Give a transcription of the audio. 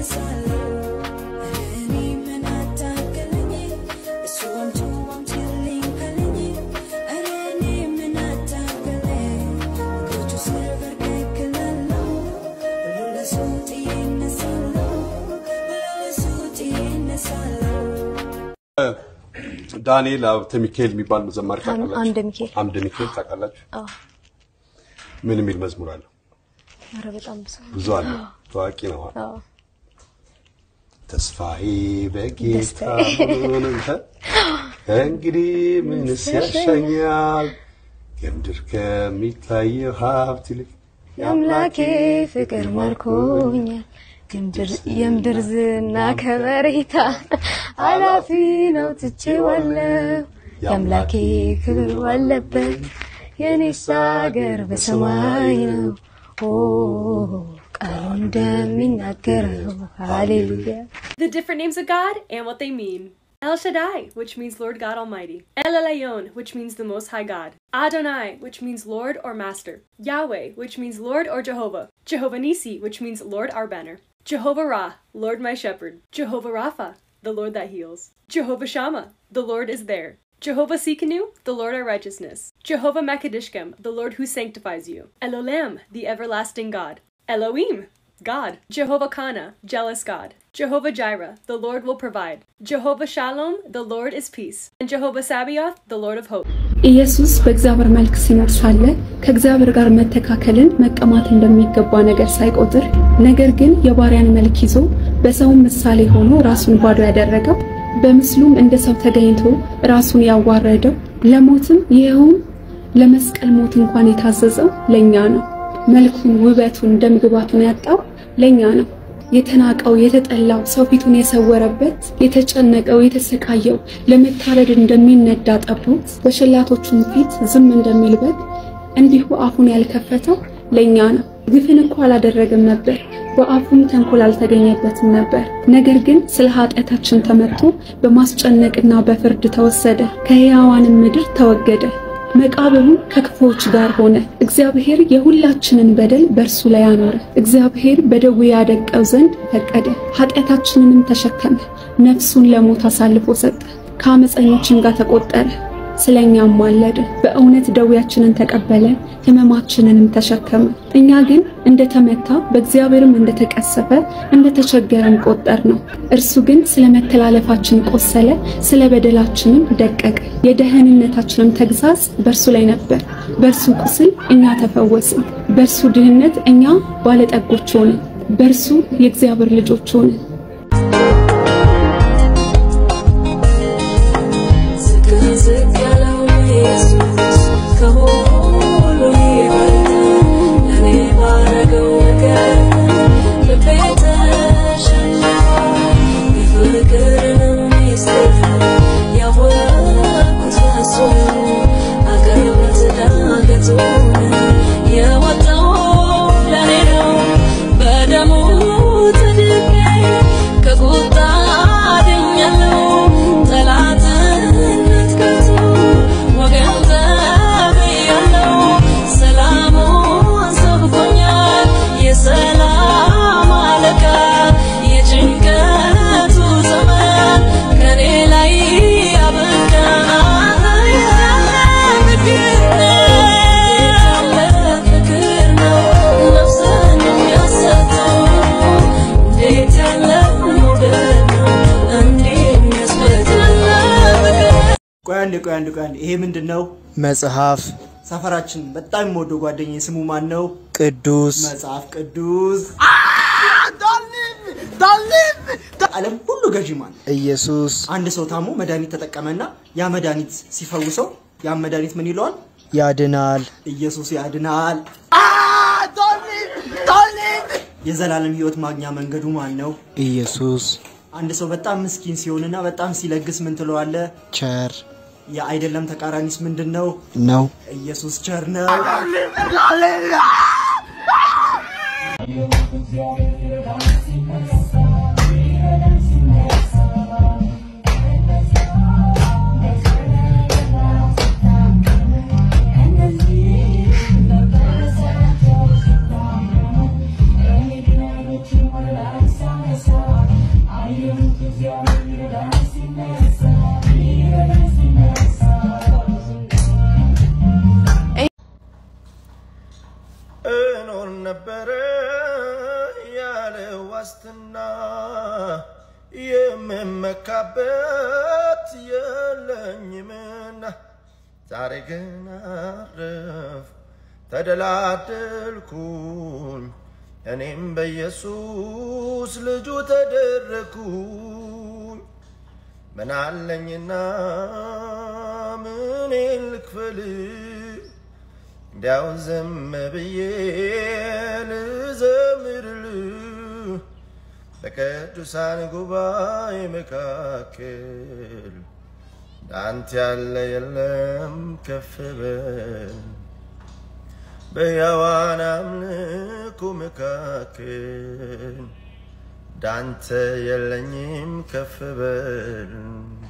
እነሳለሁ እኔ ምን አታገለኝ እሱ አምጡ አምጪልኝ ካለኝ ኧረ እኔ ምን አታገለኝ እግሮቹ ስር በርከክ እላለሁ ሁሉ ለሱ ጥዬ እነሳለሁ ሁሉ ለሱ ጥዬ እነሳለሁ ዳንኤል ሀብተ ሚካኤል የሚባል ዘማሪ ታውቃላችሁ? አምደ ሚካኤል። አምደ ሚካኤል ታውቃላችሁ? አዎ። ምን የሚል መዝሙር አለው? ኧረ በጣም ብዙ ብዙ አለ። ታዋቂ ነው። አዎ። ተስፋዬ በጌታ ደስታዬ። ምንም ተ- እንግዲህ ምንስ ያሻኛል ከምድር ከሚታየው ሀብት ይልቅ የአምላኬ ፍቅር ማርኮኛል የምድር- የምድር ዝና ከበሬታ ኃላፊ ነው ትቼዋለሁ የአምላኬ ክብር ባለበት የኔስ አገር በሰማይ ነው ኦ ቃሉ እንደሚናገረው ሃሌሉያ The different names of God and what they mean. El Shaddai, which means Lord God Almighty. El Elyon, which means the Most High God. Adonai, which means Lord or Master. Yahweh, which means Lord or Jehovah. Jehovah Nisi, which means Lord our banner. Jehovah Ra, Lord my shepherd. Jehovah Rapha, the Lord that heals. Jehovah Shammah, the Lord is there. Jehovah Sikanu, the Lord our righteousness. Jehovah Makadishkem, the Lord who sanctifies you. Elolam, the everlasting God. Elohim, God. Jehovah Kana, jealous God. Jehovah Jireh, the Lord will provide. Jehovah Shalom, the Lord is peace. And Jehovah Sabaoth, the Lord of hope. ኢየሱስ በእግዚአብሔር መልክ ሲኖር ሳለ ከእግዚአብሔር ጋር መተካከልን መቀማት እንደሚገባ ነገር ሳይቆጥር ነገር ግን የባሪያን መልክ ይዞ በሰውም ምሳሌ ሆኖ ራሱን ባዶ ያደረገው በምስሉም እንደ ሰው ተገኝቶ ራሱን ያዋረደው ለሞትም ይኸውም ለመስቀል ሞት እንኳን የታዘዘው ለእኛ ነው። መልኩን፣ ውበቱን፣ ደምግባቱን ያጣው ለእኛ ነው። የተናቀው የተጠላው ሰው ፊቱን የሰወረበት የተጨነቀው የተሰቃየው ለመታረድ እንደሚነዳ ጠቦት በሸላቶቹም ፊት ዝም እንደሚል በግ እንዲሁ አፉን ያልከፈተው ለእኛ ነው። ግፍን እኮ አላደረገም ነበር፣ በአፉም ተንኮል አልተገኘበትም ነበር። ነገር ግን ስለ ኃጢአታችን ተመትቶ በማስጨነቅና በፍርድ ተወሰደ፣ ከሕያዋንም ምድር ተወገደ። መቃብሩም ከክፉዎች ጋር ሆነ። እግዚአብሔር የሁላችንን በደል በእርሱ ላይ አኖረ። እግዚአብሔር በደዌ ያደቀው ዘንድ ፈቀደ። ኃጢአታችንንም ተሸከመ፣ ነፍሱን ለሞት አሳልፎ ሰጠ። ከአመፀኞችም ጋር ተቆጠረ፣ ስለኛም ማለደ። በእውነት ደዌያችንን ተቀበለ፣ ሕመማችንንም ተሸከመ። እኛ ግን እንደተመታ በእግዚአብሔርም እንደተቀሰፈ እንደተቸገረም ቆጠር ነው። እርሱ ግን ስለ መተላለፋችን ቆሰለ፣ ስለ በደላችንም ደቀቀ። የደህንነታችንም ተግሣጽ በእርሱ ላይ ነበር። በእርሱ ቁስል እኛ ተፈወስን። በእርሱ ድህነት እኛ ባለጠጎች ሆንን። በእርሱ የእግዚአብሔር ልጆች ሆንን። ዝቅ ዝቅ ያለው ኢየሱስ ከሁሉ ይበልጣል። ለእኔ ባረገው ነገር ልቤ ተሸንፏል። የፍቅርንም ምስጢር ያወቅኩት እሱ ነው። አቀበት ዳገቱን የወጣው ለእኔ ነው። በደሙ ተድኜ ከቁጣ ድኛለሁ። ጠላትነት ከቶ ወገን ተብያለሁ። ሰላሙን ሰብኮኛል የሰላም አለቃ የጭንቀቱ ዘመን ከኔ ላይ ያበቃ ፍቅር ነው ነፍስን የሚያሰጠው እንዴት ያለ መውደድ ነው እንዲህ የሚያስበድል ቆይ አንዴ ቆይ አንዴ ቆይ አንዴ ይሄ ምንድን ነው? መጽሐፍ ሰፈራችን በጣም የምወደው ጓደኛዬ ስሙ ማን ነው? ቅዱስ መጽሐፍ ቅዱስ ዓለም ሁሉ ገዢ ማን? ኢየሱስ አንድ ሰው ታሞ መድኃኒት ተጠቀመና ያ መድኃኒት ሲፈውሰው ያ መድኃኒት ምን ይለዋል? ያድናል። ኢየሱስ ያድናል። የዘላለም ሕይወት ማግኛ መንገዱ ማን ነው? ኢየሱስ አንድ ሰው በጣም ምስኪን ሲሆንና በጣም ሲለግስ ምን ትለዋለ? ቸር የአይደለም ተቃራኒስ ምንድን ነው? ነው። ኢየሱስ ቸር ነው። Thank you. ዋስትና የምመካበት የለኝምና ዛሬ ግን አረፍ ተደላደልኩኝ እኔም በኢየሱስ ልጁ ተደረግኩኝ። ምን አለኝና ምን ልክፈል እንዲያው ዝም ብዬ ልዘምርልህ በቅዱሳን ጉባኤ መካከል ዳንተ ያለ የለም ከፍ በል በሕያዋን አምልኮ መካከል ዳንተ የለኝም ከፍ በል